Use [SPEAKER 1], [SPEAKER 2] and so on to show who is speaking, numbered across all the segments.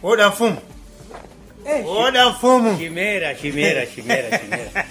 [SPEAKER 1] oda mfumu
[SPEAKER 2] Eh,
[SPEAKER 1] oda mfumu
[SPEAKER 2] chimera chimera chimera chimera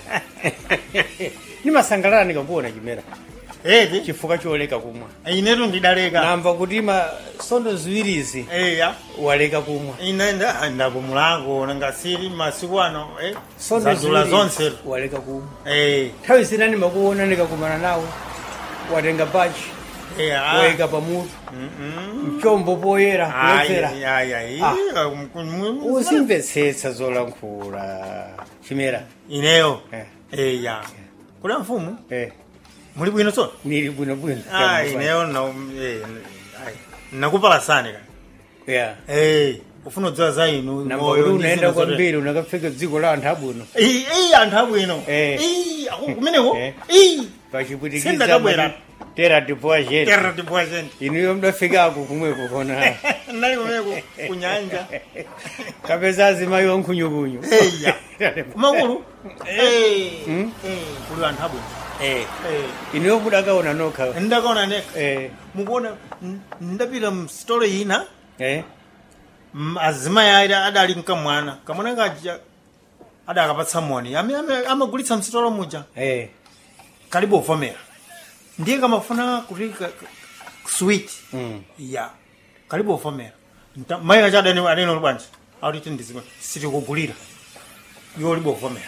[SPEAKER 2] nimasangalala ndikakuona chimera
[SPEAKER 1] eti
[SPEAKER 2] chifukwa choleka kumwa
[SPEAKER 1] inetu ndidaleka
[SPEAKER 2] namva kuti ma sondo ziwirizi
[SPEAKER 1] eya
[SPEAKER 2] waleka kumwa
[SPEAKER 1] ine nda- ndapumulako ngasiri masiku ano eh,
[SPEAKER 2] sondo
[SPEAKER 1] zadula
[SPEAKER 2] ziwirizi
[SPEAKER 1] zonse
[SPEAKER 2] waleka kumwa
[SPEAKER 1] Eh,
[SPEAKER 2] nthawi zina ndimakuona ndikakumana nawe watenga bachi
[SPEAKER 1] eh, ah.
[SPEAKER 2] wayika pamutu
[SPEAKER 1] Mm-mm.
[SPEAKER 2] mchombo poyera
[SPEAKER 1] Ai,
[SPEAKER 2] kuledzera
[SPEAKER 1] ai, ai,
[SPEAKER 2] Ah.
[SPEAKER 1] um, um,
[SPEAKER 2] uzimvetsetsa zolankhula chimera
[SPEAKER 1] ineyo
[SPEAKER 2] Eh.
[SPEAKER 1] eya kula mfumu
[SPEAKER 2] eh,
[SPEAKER 1] muli bwino tsono
[SPEAKER 2] nili bwinobwino
[SPEAKER 1] Ah, ineyo na eh, ai, nakupalasani ka
[SPEAKER 2] yeah.
[SPEAKER 1] Eh, ufuna kudziwa za inu
[SPEAKER 2] namba
[SPEAKER 1] moyo
[SPEAKER 2] kuti
[SPEAKER 1] ndi
[SPEAKER 2] unaenda
[SPEAKER 1] zinthu zote.
[SPEAKER 2] kwambiri unakafika dziko la anthu abwino
[SPEAKER 1] Eh, eh, anthu abwino
[SPEAKER 2] Eh.
[SPEAKER 1] Eh, ako kumeneko
[SPEAKER 2] Eh.
[SPEAKER 1] Eh,
[SPEAKER 2] pachipwitikiza
[SPEAKER 1] Sindakabwera.
[SPEAKER 2] mati tera tipoa chete
[SPEAKER 1] terra tipwazeni
[SPEAKER 2] inuyo mdafikako kumweko kona
[SPEAKER 1] nali kumeko kunyanja
[SPEAKER 2] kapeza azimayi wankhunyukunyu
[SPEAKER 1] eya kumakulu Eh,
[SPEAKER 2] Mm.
[SPEAKER 1] eh, kuli anthu abwino
[SPEAKER 2] Eh,
[SPEAKER 1] Eh,
[SPEAKER 2] inuyo mudakaona nokha
[SPEAKER 1] ndakaona neka
[SPEAKER 2] Eh,
[SPEAKER 1] mukuona n- ndapita msitolo ina
[SPEAKER 2] eh,
[SPEAKER 1] m- azimayi ayi adali mkamwana kamwana kaja adakapatsa moni Ame- ame- amagulitsa msitolo muja
[SPEAKER 2] eh,
[SPEAKER 1] kalibe uvomera ndiye kamafuna kuti ka- ka- sweet
[SPEAKER 2] mm.
[SPEAKER 1] ya kalibe uvomera Nta- mayi kacha adani adani bwanji akuti ndizima sitikugulira iwo ulibe uvomera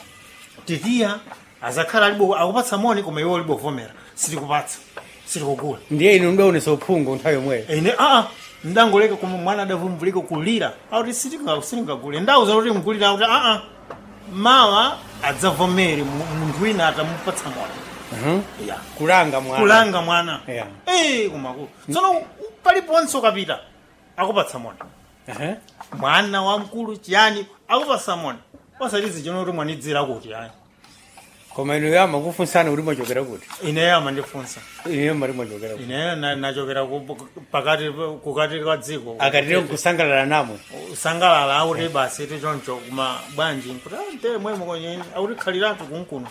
[SPEAKER 1] titiya azakhala alibe akupatsa moni koma iwo ulibe uvomera sitikupatsa sitikugula
[SPEAKER 2] ndiye inu mdaonesa uphungu nthawi yomweyo
[SPEAKER 1] ine aa ndangoleka koma mwana adavumbulika kulira akuti sitingagule ndauza kuti mgulira akuti aa mawa adzavomere mu- munthu wina atamupatsa mwana
[SPEAKER 2] Mhm.
[SPEAKER 1] ya
[SPEAKER 2] kulanga mwana
[SPEAKER 1] kulanga mwana
[SPEAKER 2] Yeah.
[SPEAKER 1] Eh, kumakulu tsono paliponse ukapita akupatsa mwana
[SPEAKER 2] Aha.
[SPEAKER 1] mwana wamkulu chiyani akupatsa mwana pasalizi chino kuti mwanidzira kuti ayi
[SPEAKER 2] koma inuyo amakufunsana kuti mwachokera kuti
[SPEAKER 1] ineyo amandifunsa
[SPEAKER 2] inuyo mali mwachokera kuti
[SPEAKER 1] ineyo na- nachokera ku- pakati kukati kwa dziko
[SPEAKER 2] akatire kusangalala namwe
[SPEAKER 1] usangalala auti basi tichoncho kuma bwanji kuti ante mwemo kwenye auti khaliratu kunkuno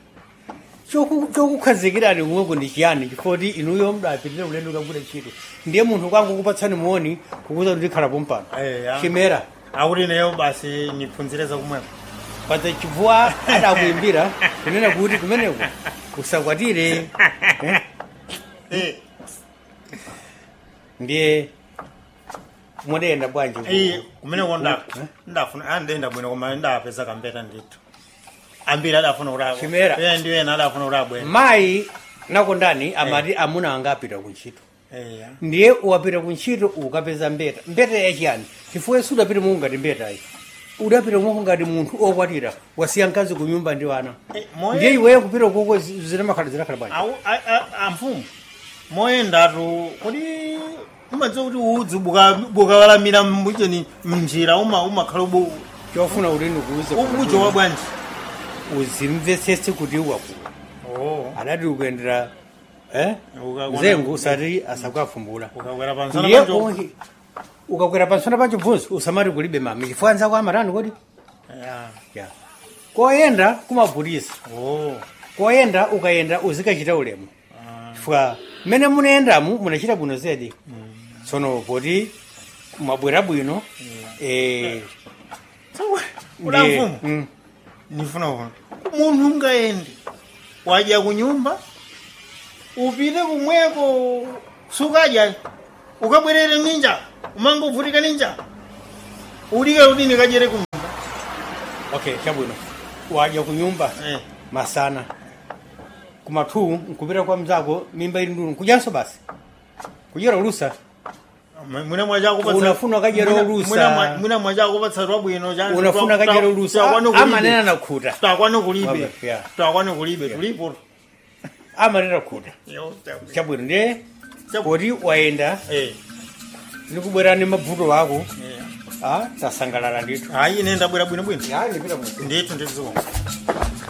[SPEAKER 2] Choku- chokukhazikirani kumweko ndi chiyani chifoti inuyo mdapitire ulendo kagwira ntchito ndiye munthu kwangu kupatsani muoni kukuza kuti khala pompano
[SPEAKER 1] Eya.
[SPEAKER 2] chimera
[SPEAKER 1] auti ineyo basi niphunzire zakumwemo
[SPEAKER 2] paza chibvuwa adakuimbira kunena kuti kumeneko usakwatire eh?
[SPEAKER 1] Eh,
[SPEAKER 2] ndiye mudayenda bwanji ku-
[SPEAKER 1] eh, kumeneko nda- ndafuna ah, ndenda bwino koma ndapeza kambeta ndithu ambiri adafuna kuti
[SPEAKER 2] Chimera.
[SPEAKER 1] abwe ndi ena adafuna kuti abwene
[SPEAKER 2] mayi nakondani amati amuna anga apita kuntchito
[SPEAKER 1] eya
[SPEAKER 2] ndiye wapita kuntchito ukapeza mbeta mbeta yachiyani chifukwa sudapita mungu ngati mbetayi udapita mungu ngati munthu okwatira wasiya mkazi ku nyumba ndi wana
[SPEAKER 1] Eh, moyo-
[SPEAKER 2] ndiye iweyo kupita koko zinamakhala zinakhala bwanji
[SPEAKER 1] Au- a- a- amfumu moyendatu kuti umadziwa kuti udzi buka- bukawalamira mbucheni mnjira uma- umakhala ubu
[SPEAKER 2] chofuna kuti ndikuuze
[SPEAKER 1] ubujowa bwanji
[SPEAKER 2] uzimvetsetse kuti wakula
[SPEAKER 1] Oh.
[SPEAKER 2] adati ukuyendera eh?
[SPEAKER 1] Ukakwera-
[SPEAKER 2] zengu usati asakuafumbula
[SPEAKER 1] ukakwera pansana
[SPEAKER 2] ndiye
[SPEAKER 1] panjo
[SPEAKER 2] onke ukakwera pansana pancho bvunzi usamati kulibe mami chifukwa nzako amatani kodi
[SPEAKER 1] Ya.
[SPEAKER 2] ya koyenda kumabhutisa
[SPEAKER 1] Oh.
[SPEAKER 2] koyenda ukayenda uzikachita ulemu
[SPEAKER 1] Ah.
[SPEAKER 2] chifukwa mmene munayendamu munachita bwino zedi tsono poti mwabwera bwino eh,
[SPEAKER 1] Ula
[SPEAKER 2] ndiye-
[SPEAKER 1] mfumu
[SPEAKER 2] mm,
[SPEAKER 1] nifuna kuona munthu ungayende wadya kunyumba upite kumweko sukadya ukabwerere ninja umangovutika ninja ulike kuti ndikadyere kunyumba
[SPEAKER 2] okay chabwino wadya kunyumba
[SPEAKER 1] Eh.
[SPEAKER 2] masana kumathu nkupita kwa mzako mimba ili ndunu kudyanso basi kudyera ulusa
[SPEAKER 1] mwina mwachakupatsa
[SPEAKER 2] Unafuna kadyera ulusa.
[SPEAKER 1] mwina mwachakupatsa twabwino cha-
[SPEAKER 2] unafuna
[SPEAKER 1] twa-
[SPEAKER 2] kadyera
[SPEAKER 1] twa-
[SPEAKER 2] ulusa
[SPEAKER 1] twakwana kulibe.
[SPEAKER 2] amanena nakhuta
[SPEAKER 1] twakwana kulibe
[SPEAKER 2] Wabe, yeah.
[SPEAKER 1] twakwana kulibe tulipo
[SPEAKER 2] amanena khuta
[SPEAKER 1] Yo, tabwe.
[SPEAKER 2] chabwino ndiye
[SPEAKER 1] Chabu-
[SPEAKER 2] poti wayenda
[SPEAKER 1] Eh,
[SPEAKER 2] nikubwera ni mavuto wako
[SPEAKER 1] eh.
[SPEAKER 2] ah, tasangalala ndithu
[SPEAKER 1] hayi ine ndabwera bwinobwino
[SPEAKER 2] ya ndipita mu
[SPEAKER 1] ndithu nditizikonga